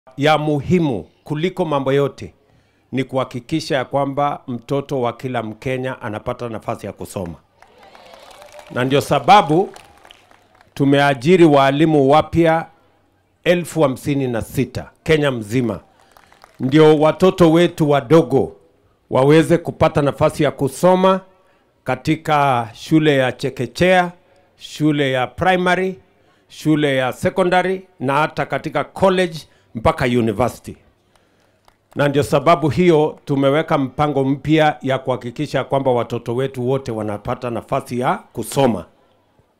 ya muhimu kuliko mambo yote ni kuhakikisha ya kwamba mtoto wa kila Mkenya anapata nafasi ya kusoma, na ndio sababu tumeajiri waalimu wapya elfu hamsini na sita Kenya mzima, ndio watoto wetu wadogo waweze kupata nafasi ya kusoma katika shule ya chekechea, shule ya primary, shule ya secondary na hata katika college mpaka university. Na ndio sababu hiyo tumeweka mpango mpya ya kuhakikisha kwamba watoto wetu wote wanapata nafasi ya kusoma.